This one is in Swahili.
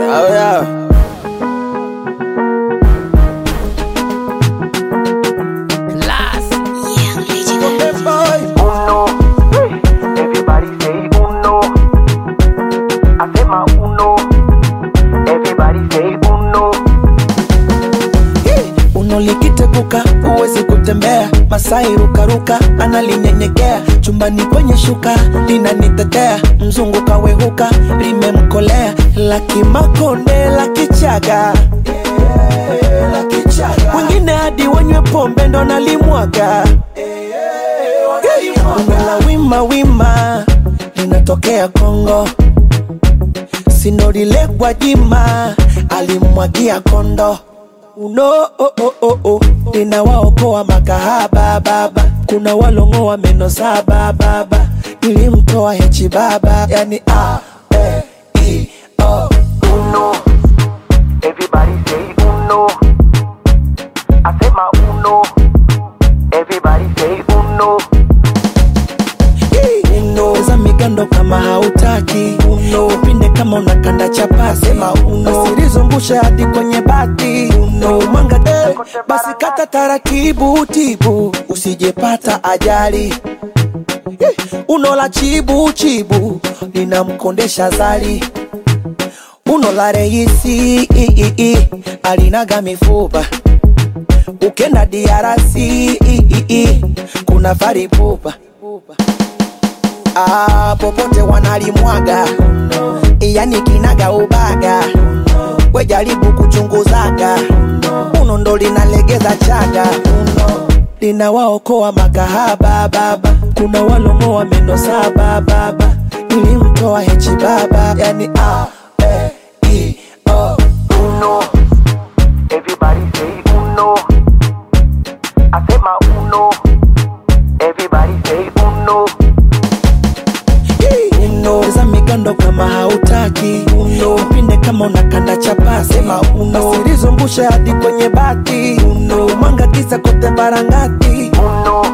Oh yeah. Young Legendary. Uno, everybody say uno. Asema uno, everybody say uno. unolikitepuka huwezi kutembea masai rukaruka analinyenyekea chumbani kwenye shuka linanitetea mzungu kawehuka limemkolea lakimakonde la kichaga wengine hadi wanywe pombe ndo nalimwaga la wima wima linatokea kongo sinorilekwa jima alimwagia kondo uno oh, oh, oh, oh. ninawaokoa makahaba baba kuna walongoa meno saba baba nilimtoa hechi baba yani a e i o Uno, everybody say uno. Asema uno, everybody say uno. uno za migando kama hautaki uno upinde kama unakanda chapasi sema uno usilizungushe hadi kwenye bati uno mwanga eh, basi kata taratibu tibu usijepata ajali Eh, uno la chibu chibu linamkondesha zali uno la reisi i, i, i, alinaga mifupa ukenda diarasi i, i, i, kuna faripupa ah, popote wanalimwaga yani kinaga ubaga we jaribu kuchunguzaga uno ndo linalegeza chaga uno linawaokoa makahaba baba kuna walongoa meno saba baba nilimtoa hechi baba yani a e i o Uno, everybody say uno. Asema uno, everybody say uno. uno za migando kama hautaki uno upinde kama unakanda chapasi sema uno usilizungushe hadi kwenye bati uno mwanga kisa kote barangati Uno,